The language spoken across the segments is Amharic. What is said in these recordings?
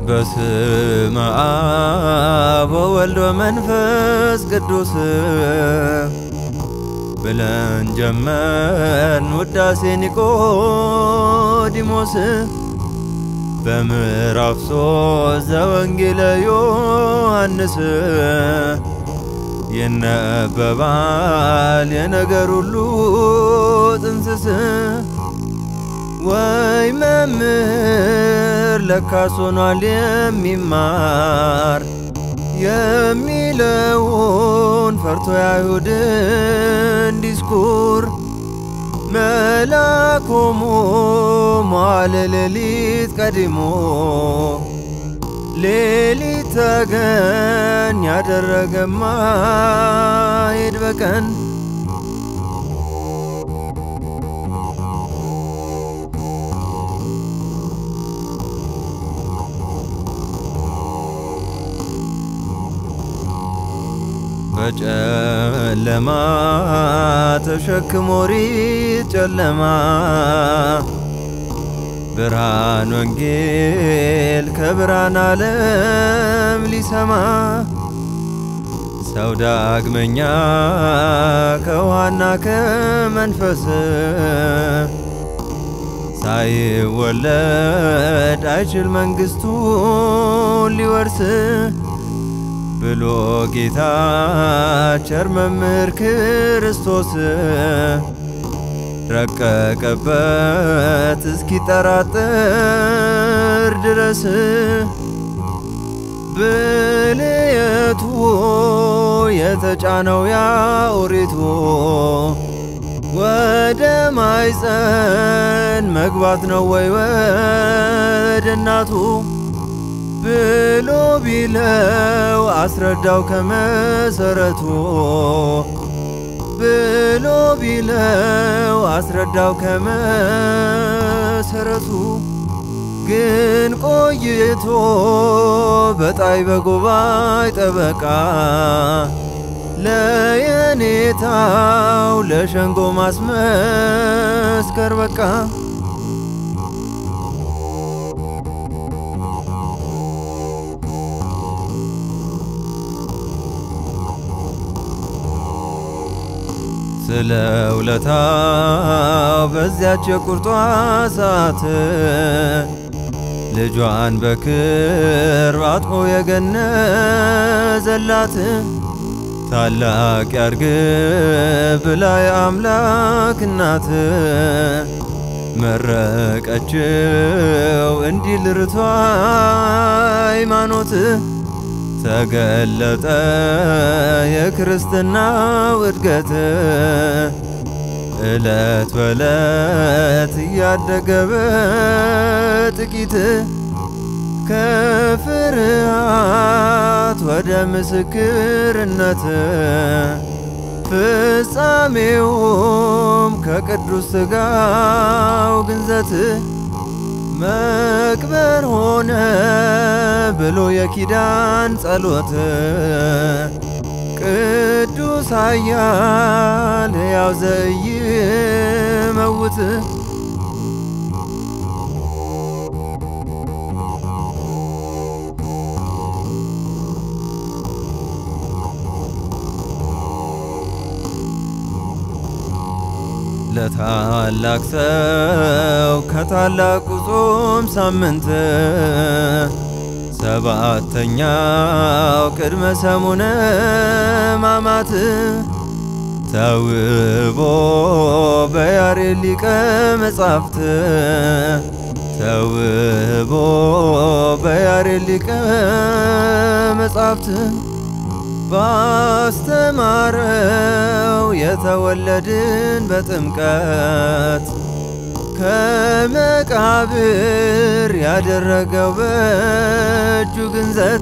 በስመ አብ ወወልድ ወመንፈስ ቅዱስ ብለን ጀመርን ውዳሴ ኒቆዲሞስ በምዕራፍ ሶስት ዘወንጌለ ዮሐንስ ይነበባል የነገር ሁሉ ጥንስስ ወይ መምህር ለካስ ሆኗል የሚማር የሚለውን ፈርቶ የአይሁድን ዲስኩር መላኮሙ መዋዕለ ሌሊት ቀዲሞ ሌሊት ተገን ያደረገማ ሄድ በቀን በጨለማ ተሸክሞ ሪት ጨለማ ብርሃን ወንጌል ከብርሃን ዓለም ሊሰማ ሰው ዳግመኛ ከውሃና ከመንፈስ ሳይወለድ አይችል መንግሥቱን ሊወርስ ብሎ ጌታ ቸር መምህር ክርስቶስ ረቀቀበት እስኪጠራጠር ድረስ ብልየቱ የተጫነው ያ ኦሪቱ ወደ ማይፀን መግባት ነው ወይ ወደ እናቱ ብሎ ቢለው አስረዳው ከመሰረቱ ብሎ ቢለው አስረዳው ከመሰረቱ ግን ቆይቶ በጣይ በጎባይ ጠበቃ ለየኔታው ለሸንጎ ማስመስከር በቃ ስለ ውለታው በዚያች የቁርጧ ሰዓት ልጇን በክር አጥቆ የገነዘላት ታላቅ ያርግ ብላ የአምላክ እናት መረቀችው እንዲህ ልርቷ ሃይማኖት ተገለጠ የክርስትናው እድገት እለት በለት እያደገ በጥቂት ከፍርሃት ወደ ምስክርነት ፍጻሜውም ከቅዱስ ሥጋው ግንዘት መቅበር ሆነ ብሎ የኪዳን ጸሎት ቅዱስ ኃያል ሕያው ዘኢይመውት ለታላቅ ሰው ከታላቁ ጾም ሳምንት ሰባተኛው ቅድመ ሰሙነ ሕማማት ተውቦ በያሬድ ሊቀ መጻሕፍት ተውቦ በያሬድ ሊቀ መጻሕፍት ባስተማረው የተወለድን በጥምቀት ከመቃብር ያደረገው በእጁ ግንዘት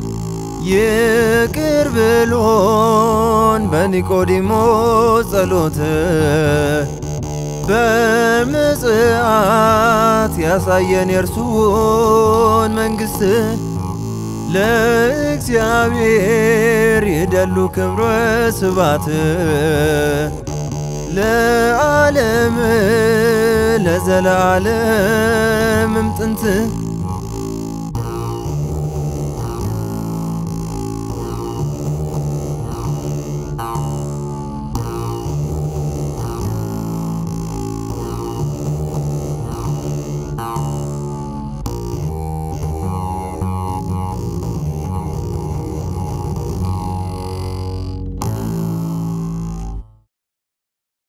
ይቅር ብሎን በኒቆዲሞስ ጸሎት በምጽአት ያሳየን የእርሱን መንግሥት ለእግዚአብሔር ይደሉ ክብረ ስባት ለዓለም ለዘላለምም ጥንት